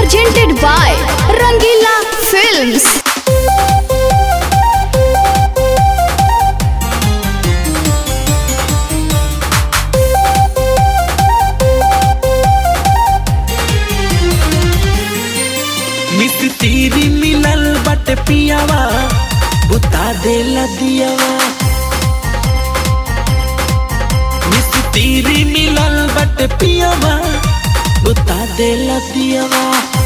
presented by Rangila Films. मिस तेरी मिलल बट पियावा बुता देला दियावा मिस तेरी मिलल बट पियावा बुता देला दियावा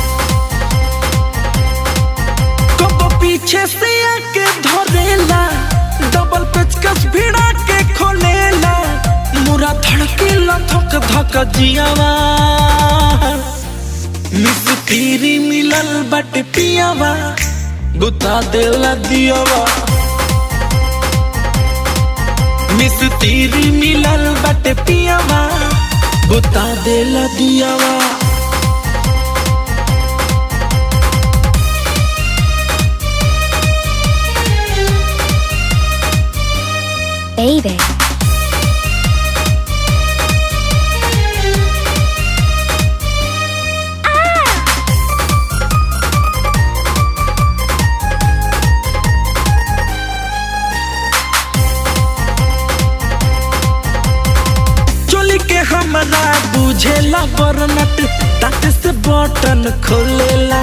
कबो पीछे से आके धरेला डबल पेचकस भिड़ा के खोलेला मुरा धड़केला धक धक जियावा मिस तेरी मिलल बट पियावा बुता देला दियावा मिस तेरी मिलल बट पियावा बुता देला दियावा Baby. चोली के हमरा बुझेला बरनट ताते से बटन खोलेला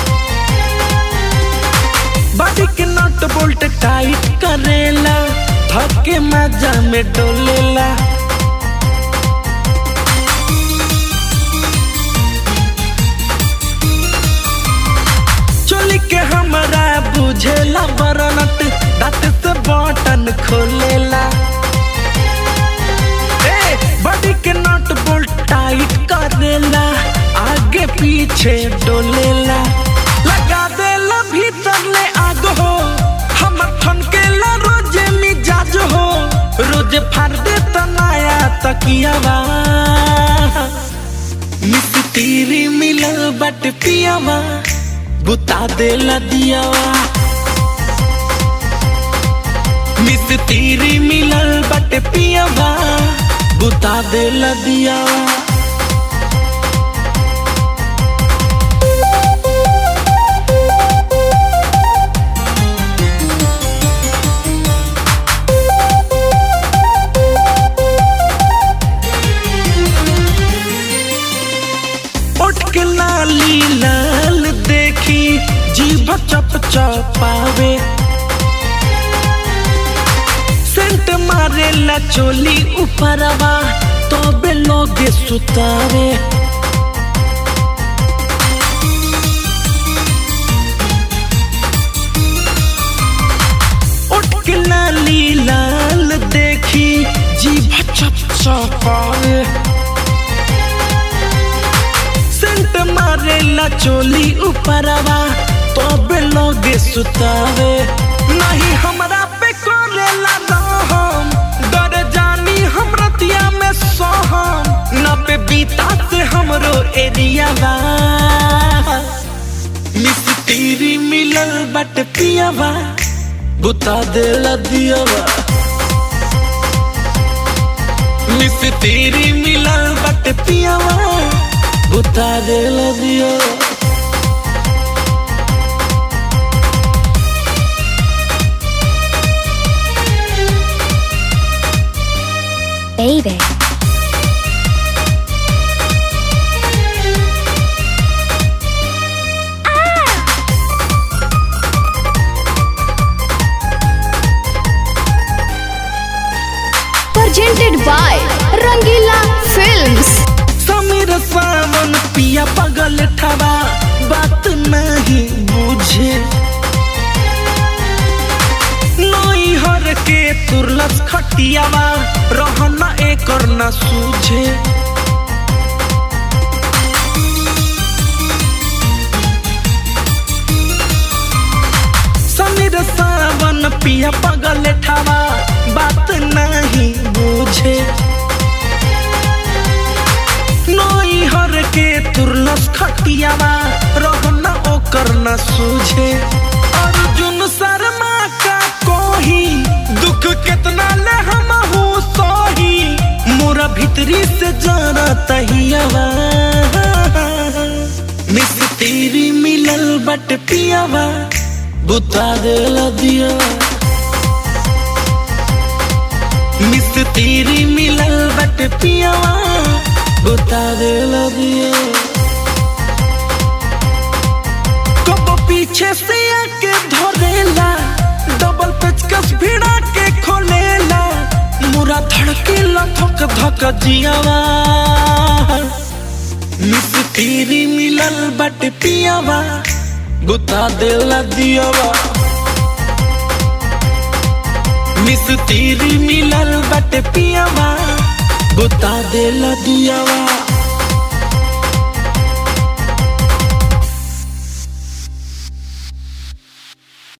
बॉडी के नट बोल्ट टाइट करेला धक्के मजा में डोलेला चोली के हमरा बुझेला बरनट ताते से बटन खोलेला ए, बॉडी के नट बोल्ट टाइट करेला आगे पीछे डोलेला लगा देला भीतर ले आग हो हमर ठनकेला रोजे मिजाज हो रोजे फाड़ दे तनाया तकियावा मिस तेरी मिलल बट पियावा बुता देला दियावा मिस तेरी मिलल बट पियावा बुता देला दियावा उठ के लाली लाल देखी जीभ चप चपावे सेंट मारे ला चोली ऊपरवा तो बे लोगे सुतावे उठ के लाली लाल देखी जीभ चप चपावे सेंट मारेला चोली ऊपरवा तबे लोगे सुतावे नहीं हमरा पे करेला रहम डर जानी हम रतिया में सोहम न पे बीता से हमरो एरिया बा मिस तेरी मिलल बट पियावा बुता देला दियावा मिस तेरी मिलल बट पियावा बुता देला दियावा Baby. Presented by Rangila Films. Sameer सावन पिया पगल ठबा बात नहीं बुझे नई हर के तुरलस खटियावा रहना एकर न सूझे समीर सावन पिया पगल ठबा बात नहीं बुझे नई हर के तुरलस खटियावा रहना ओकर न सूझे अर्जुन शर्मा का कोही दुख कितना ले हम सोही मोरा भीतरी से जाना तहियावा मिस बट पियावा बुता देला दिया मिस तेरी मिलल बट पियावा बुता देला दिया कब पीछे से आके धरेला डबल पेचकस भिड़ा के खोलेला मुरा धड़के लथक धक जियावा मिस तेरी मिलल बट पियावा बुता देला दियावा मिस तेरी मिलल बट पियावा बुता देला दियावा